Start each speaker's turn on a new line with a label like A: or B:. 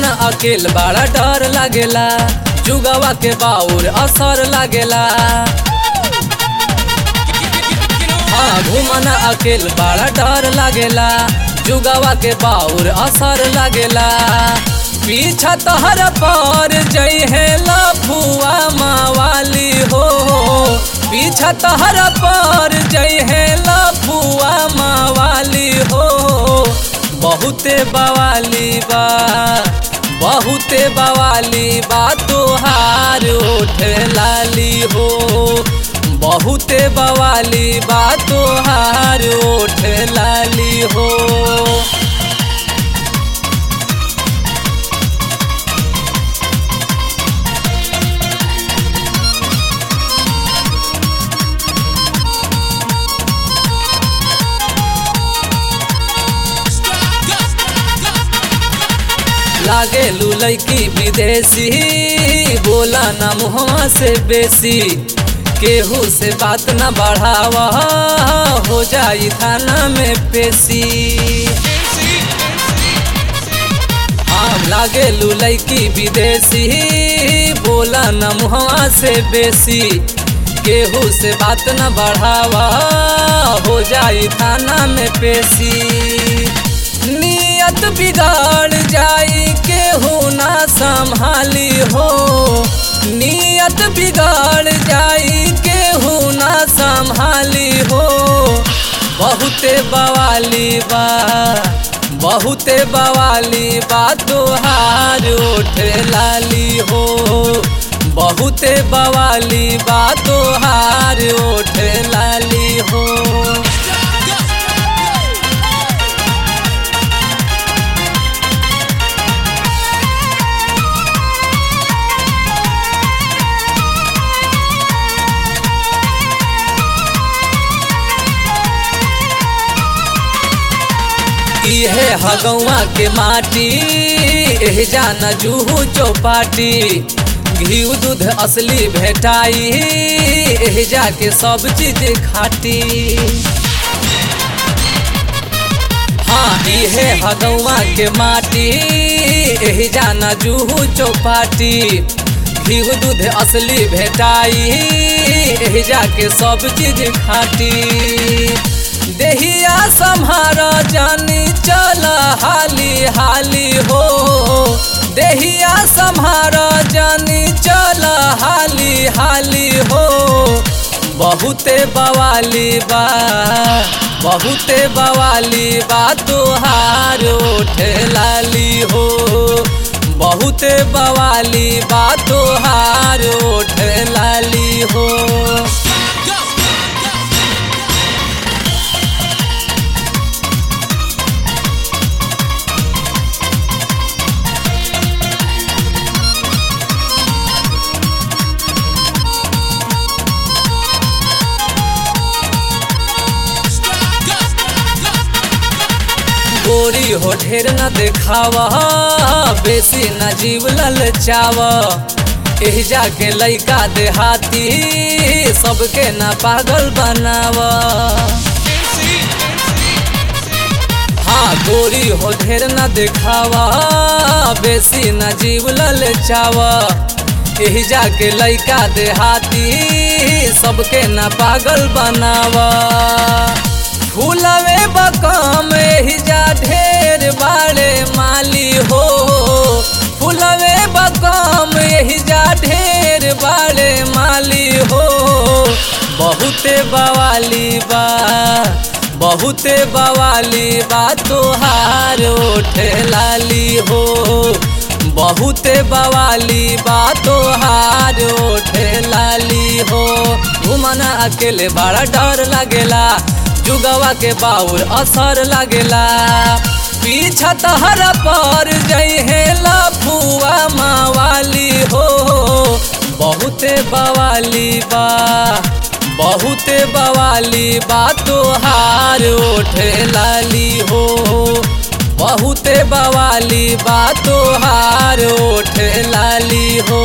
A: अकेल बड़ा डर लागेला जुगवा के बाउर असर लागेला हाँ घूमना अकेल बड़ा डर लागेला जुगवा के बाउर असर लागेला पीछा तहर पर जई है लफुआ मावाली हो पीछा तहर पर जई है लफुआ मावाली हो बहुते बवाली बा बहुते बवाली बा तोहार ओठ लाली हो बहुते बवाली बा तोहार ओठ लाली हो लागे लुलैकी विदेशी बोला ना मुहवा से बेसी केहू से बात न बढ़ावा हो जाई थाना में पेशी आम लागे लुलैकी विदेशी बोला न मुहवा से बेसी केहू से बात न बढ़ावा हो जाई थाना में पेशी नियत बिगाड़ जाई केहू ना संभाली हो नियत बिगाड़ जाई केहू ना संभाली हो बहुते बवाली बा बहुते बवाली बा तोहार ओठ लाली हो बहुते बवाली बा तोहार ओठ लाली हो इहे हगौआ के माटी एह जाना जूहू चौपाटी घी दूध असली भेटाई एह जाके सब चीज खाटी हाँ इहे हगौआ के माटी एह जाना जूहू चौपाटी घी दूध असली भेटाई एह जाके सब चीज खाटी देहिया सम्हार जानी चल हाली हाली हो देहिया सम्हार जानी चल हाली हाली हो बहुते बवाली बा बहुते बवाली बा तोहार ओठ लाली हो बहुते बवाली बा तोहार ओठ लाली हो गोरी हो ढेर न देखावा बेसी न जीव ललचावा एह जाके लैका देहाती सबके न पागल बनावा हाँ गोरी हो ढेर न देखावा बेसी न जीव ललचावा एह जाके लैका देहाती सबके न पागल बनावा फूलवे बकम जा ढेर बाड़े माली हो फूलवे बकम जा ढेर बाड़े माली हो बहुते बवाली बा बहुते बवाली बा तोहार ओठ लाली हो बहुते बवाली बा तोहार ओठ लाली हो घुमना अकेले बड़ा डर लगेला जुगवा के बाउर असर लागेला पीछा तहर पर जई है लफुआ मावाली हो बहुते बवाली बा बहुते बवाली बा तोहार ओठ लाली हो बहुते बवाली बा तोहार ओठ लाली हो